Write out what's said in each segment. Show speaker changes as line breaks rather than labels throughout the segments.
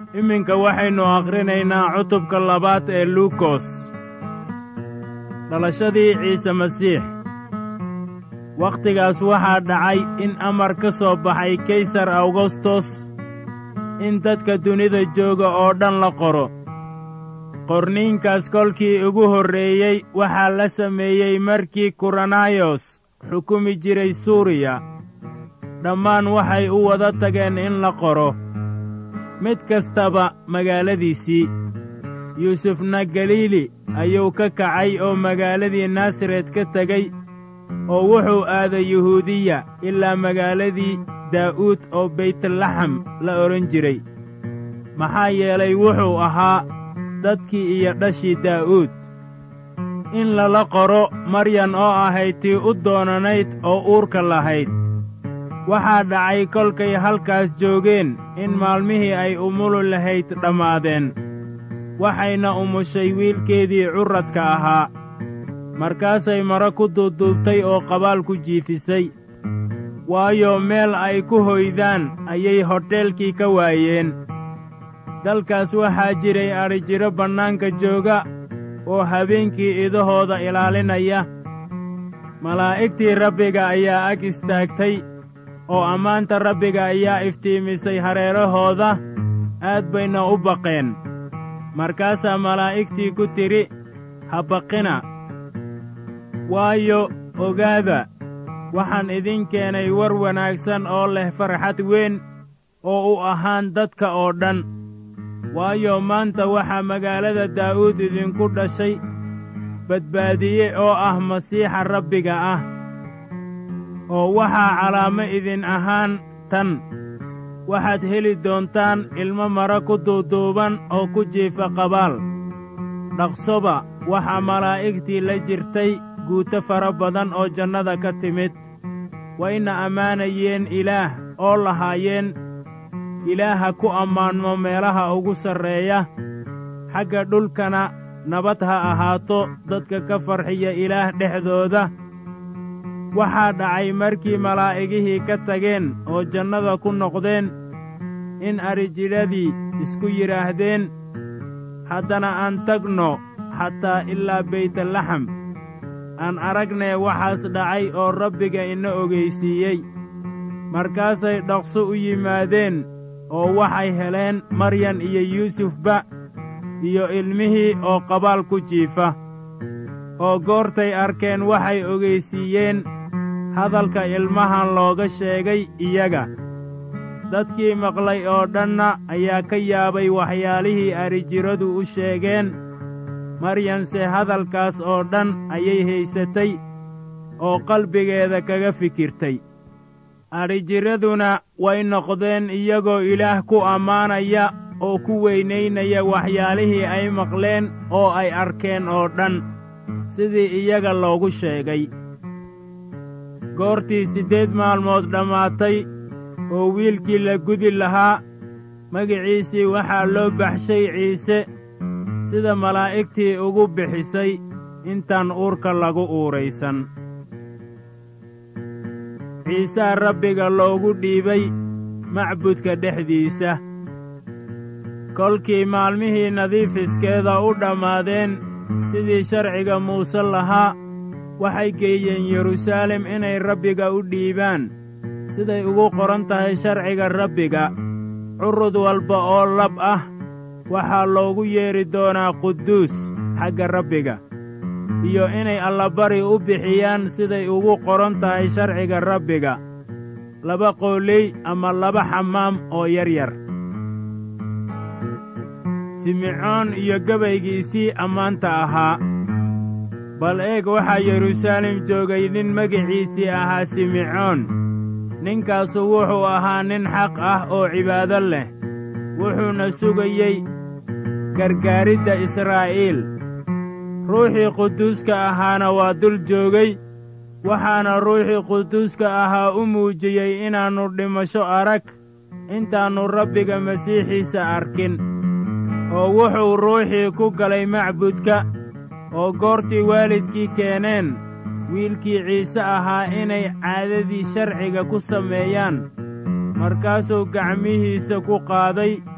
iminka waxaynu akhrinaynaa cutubka labaad ee luukos dhalashadii ciise masiix wakhtigaas waxaa dhacay in amar ka soo baxay kaysar awgostos in dadka dunida jooga oo dhan la qoro qorniinkaas kolkii ugu horreeyey waxaa la sameeyey markii kuranayos xukumi jiray suuriya dhammaan waxay u wada tageen in la qoro mid kastaba magaaladiisii yuusufna galiili ayuu ka kacay oo magaaladii naasaret ka tegey oo wuxuu aaday yuhuudiya ilaa magaaladii daa'uud oo baytlaxam la odhan jiray maxaa yeelay wuxuu ahaa dadkii iyo dhashii daa'uud in lala qoro maryan oo ahayd tii u doonanayd oo uurka lahayd waxaa dhacay kolkay halkaas joogeen in maalmihii ay umulu lahayd dhammaadeen waxayna umushay wiilkeedii curradka ahaa markaasay maro ku duuduubtay oo qabaal ku jiifisay waayo meel ay ku hoydaan ayay hodheelkii ka waayeen dalkaas waxaa jiray adhijiro bannaanka jooga oo habeenkii idahooda ilaalinaya malaa'igtii rabbiga ayaa ag istaagtay oo ammaanta rabbiga ayaa iftiimisay hareerahooda aad bayna u baqeen markaasaa malaa'igtii ku tidhi ha baqina waayo ogaada waxaan idin keenay war wanaagsan oo leh farxad weyn oo u ahaan dadka oo dhan waayo maanta waxaa magaalada daa'uud idinku dhashay badbaadiye oo ah masiixa rabbiga ah oo waxaa calaamo idin ahaan tan waxaad heli doontaan ilmo mara ku duuduuban oo ku jiifa qabaal dhaqsoba waxaa malaa'igtii la jirtay guuto fara badan oo jannada ka timid wayna ammaanayeen ilaah oo lahaayeen ilaaha ku ammaanmo meelaha ugu sarreeya xagga dhulkana nabad ha ahaato dadka ka farxiya ilaah dhexdooda waxaa dhacay markii malaa'igihii ka tageen oo jannada ku noqdeen in adhijidhadii isku yidhaahdeen haddana aan tagno xataa ilaa baytlaxam aan aragnee waxaas dhacay oo rabbiga ina ogaysiiyey markaasay dhaqso u yimaadeen oo waxay heleen maryan iyo yuusufba iyo ilmihii oo qabaal ku jiifa oo goortay arkeen waxay ogaysiiyeen hadalka ilmahan looga sheegay iyaga dadkii maqlay oo dhanna ayaa ka yaabay waxyaalihii adhijiradu u sheegeen maryanse hadalkaas oo dhan ayay haysatay oo qalbigeeda kaga fikirtay adhijiraduna way noqdeen iyagoo ilaah ku ammaanaya oo ku weynaynaya waxyaalihii ay maqleen oo ay arkeen oo dhan sidii iyaga loogu sheegay goortii siddeed maalmood dhammaatay oo wiilkii la gudi lahaa magiciisii waxaa loo baxshay ciise sida malaa'igtii ugu bixisay intaan uurka lagu uuraysan ciisaa rabbiga loogu dhiibay macbudka dhexdiisa kolkii maalmihii nadiifiskeeda u dhammaadeen sidii sharciga muuse lahaa waxay geeyeen yeruusaalem inay rabbiga u dhiibaan siday ugu qoran tahay sharciga rabbiga curud walba oo lab ah waxaa loogu yeedhi doonaa quduus xagga rabbiga iyo inay allabari u bixiyaan siday ugu qoran tahay sharciga rabbiga laba qooley ama laba xamaam oo yar yar simecoon iyo gabaygiisii ammaanta ahaa bal eeg waxaa yeruusaalem joogay nin magiciisii ahaa simecoon ninkaasu wuxuu ahaa nin xaq ah oo cibaado leh wuxuuna sugayey gargaaridda israa'iil ruuxii quduuska ahaana waa dul joogay waxaana ruuxii quduuska ahaa u muujiyey inaannu dhimasho arag intaannu rabbiga masiixiisa arkin oo wuxuu ruuxii ku galay macbudka oo goortii waalidkii keeneen wiilkii ciise ahaa inay caadadii sharciga ku sameeyaan markaasuu gacmihiisa ku qaaday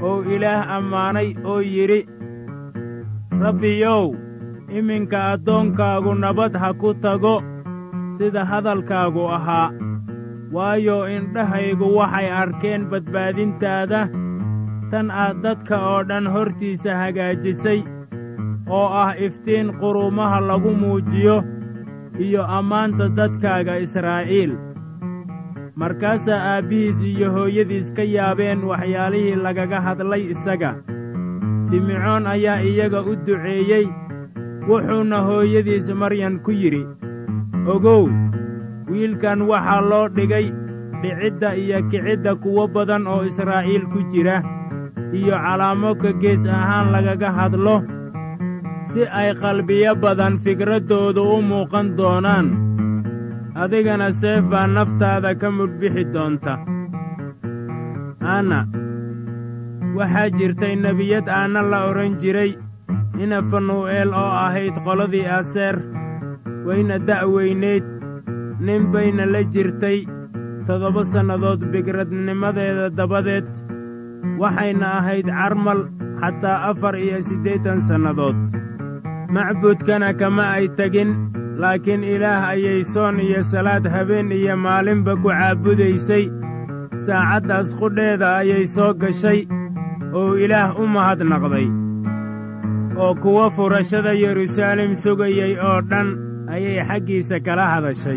oo ilaah ammaanay oo yidhi rabbiyow iminka addoonkaagu nabad ha ku tago sida hadalkaagu ahaa waayo indhahaygu waxay arkeen badbaadintaada tan aad dadka oo dhan hortiisa hagaajisay oo ah iftiin quruumaha lagu muujiyo iyo ammaanta dadkaaga israa'iil markaasaa aabbihiis iyo hooyadiis ka yaabeen waxyaalihii lagaga hadlay isaga simcoon ayaa iyaga u duceeyey wuxuuna hooyadiis maryan ku yidhi ogow wiilkan waxaa loo dhigay dhicidda iyo kicidda kuwo badan oo israa'iil ku jira iyo calaamo ka gees ahaan lagaga hadlo si ay qalbiyo badan fikraddoodu u muuqan doonaan adigana seef baa naftaada ka mudhbixi doonta anna waxaa jirtay nebiyad aanna la odhan jiray ina fanuu'eel oo ahayd qoladii aseer wayna da'weynayd nin bayna la jirtay toddoba sannadood bigradnimadeeda dabadeed waxayna ahayd carmal xataa afar iyo siddeetan sannadood macbuudkana kama ay tegin laakiin ilaah ayay soon iyo salaad habeen iyo maalinba ku caabudaysay saacaddaas qudheeda ayay soo gashay oo ilaah u mahadnaqday oo kuwa furashada yeruusaalem sugayey oo dhan ayay xaggiisa kala hadashay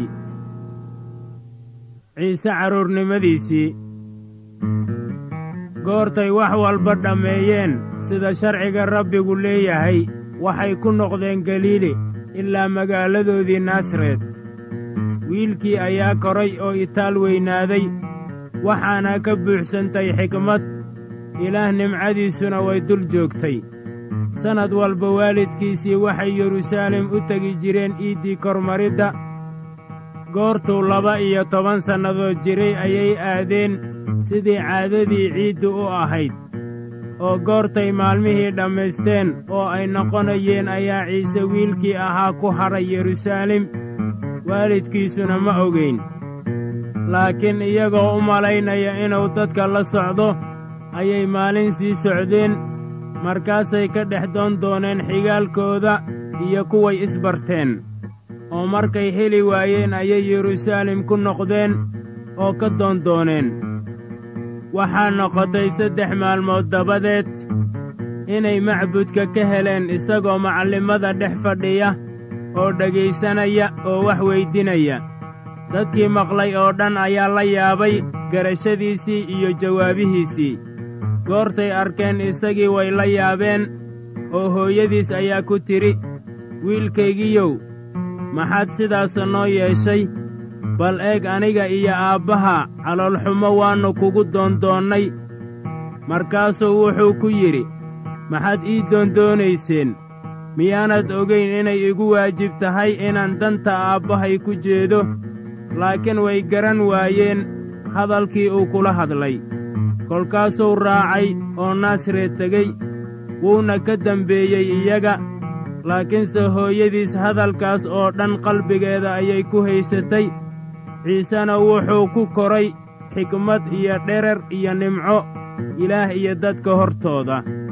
ciise carruurnimadiisii goortay wax walba dhammeeyeen sida sharciga rabbigu leeyahay waxay ku noqdeen galiili ilaa magaaladoodii naasaret wiilkii ayaa koray oo itaal weynaaday waxaana ka buuxsantay xikmad ilaah nimcadiisuna way dul joogtay sannad walba waalidkiisii waxay yeruusaalem u tegi jireen iiddii kormaridda goortuu laba iyo toban sannadood jiray ayay aadeen sidii caadadii ciiddu u ahayd oo goortay maalmihii dhammaysteen oo ay noqonayeen ayaa ciise wiilkii ahaa ku hadhay yeruusaalem waalidkiisuna ma ogayn laakiin iyagoo u malaynaya inuu dadka la socdo ayay maalin sii socdeen markaasay ka dhex doon dooneen xigaalkooda iyo kuway isbarteen oo markay heli waayeen ayay yeruusaalem ku noqdeen oo ka doondooneen waxaa noqotay saddex maalmood dabadeed inay macbudka ka heleen isagoo macallimada dhex fadhiya oo dhegaysanaya oo wax weydinaya dadkii maqlay oo dhan ayaa la yaabay garashadiisii iyo jawaabihiisii goortay arkeen isagii way la yaabeen oo hooyadiis ayaa ku tidhi wiilkaygiyow maxaad sidaas noo yeeshay bal eeg aniga iyo aabbaha caloolxumo waannu kugu doondoonnay markaasuu wuxuu ku yidhi maxaad ii doondoonayseen miyaanad ogayn inay igu waajib tahay inaan danta aabbahay ku jeedo laakiin way garan waayeen hadalkii uu kula hadlay kolkaasuu raacay oo naasaret tegey wuuna ka dembeeyey iyaga laakiinse hooyadiis hadalkaas oo dhan qalbigeeda ayay ku haysatay ciisena wuxuu ku koray xikmad iyo dherer iyo nimco ilaah iyo dadka hortooda